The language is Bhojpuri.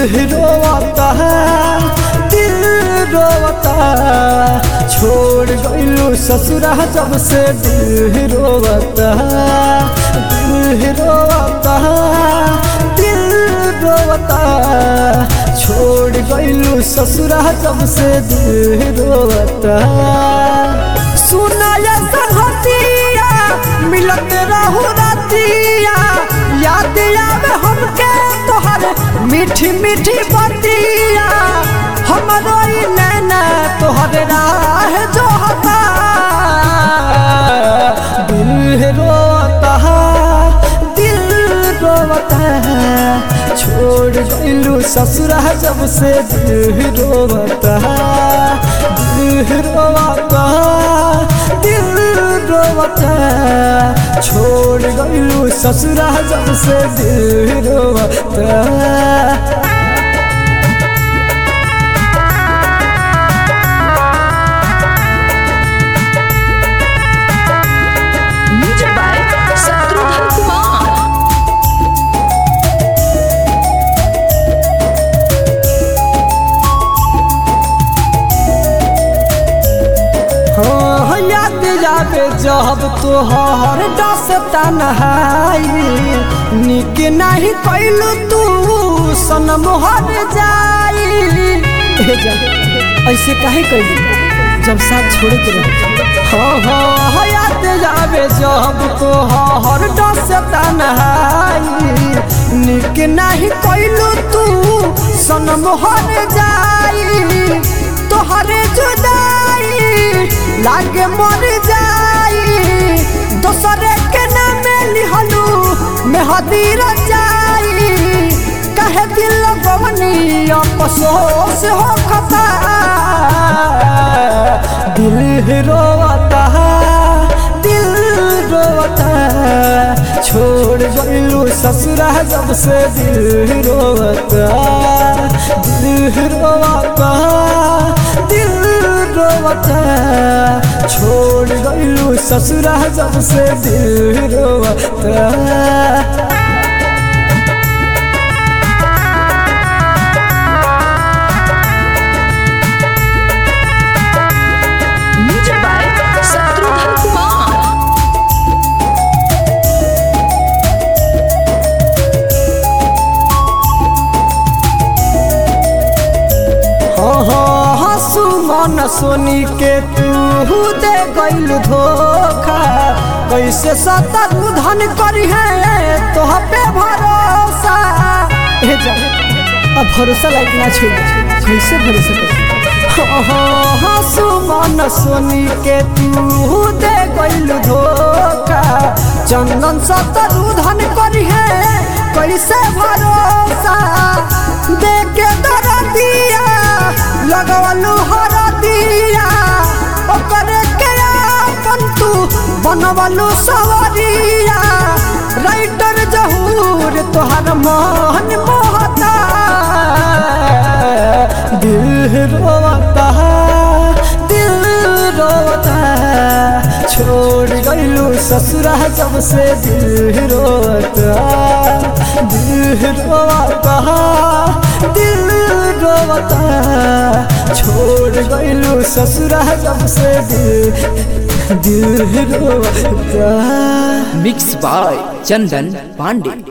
रोवता दिल रोवता छोड़ गइलू ससुरा जब से दिल रोवता दिल रोवता दिल रोवता छोड़ गइलू ससुरा जब से दिल रोवता सुनाया संगतिया मिलत रहू रतिया याद आवे हमके तोहर मीठी मीठी बतिया हमरो ई नैना तोहर राह जो हता दिल रोता दिल रोता छोड़ गइलू ससुरा जब से दिल रोता दिल रोता दिल रोता छोड़ गइलू ससुरा जब से दिल रोता म्यूजिक बाय शत्रुघ्न कुमार हाँ याद जावे जब तोहर डसता नहाई निक नहीं कैलू तू सनम हर जाई ए जा, ऐसे काहे कैलू जब साथ छोड़ के रहे हाँ हाँ हाँ, याद जावे जब तोहर डसता नहाई निक नहीं कैलू तू सनम हर जाई तोहरे जुदाई लागे मर जाई दोसरे के नाम लिहलू मेहदी रचाई कहे दिल गवनी अफसोस हो खता दिल रोता दिल रोता छोड़ गइलू ससुरा जब से दिल रोता दिल रोता दिल रोता छोड़ गइलू ससुरा जब से दिल रोता म्यूजिक बाय शत्रुघ्न कुमार हाँ हाँ हंसू मन सोनी के तू दे गइल धोखा कैसे सतर धन करी है तोह पे भरोसा ए जा अब भरोसा लायक ना छोड़ कैसे भरोसा कर हाँ हाँ हंसू मन सोनी के तू दे गइल धोखा चंदन सतर धन करी है कैसे भरोसा दे के दरदिया लगवलू हरदिया ओकरे के अपन तू बनवलू सवरिया राइटर जहूर तोहर मन मोहता दिल रोता दिल रोता छोड़ गइलू ससुरा जब से दिल रोता दिल रोता दिल रोता छोड़ गइलू ससुरा जब से दिल दिल रोता मिक्स बाय चंदन पांडे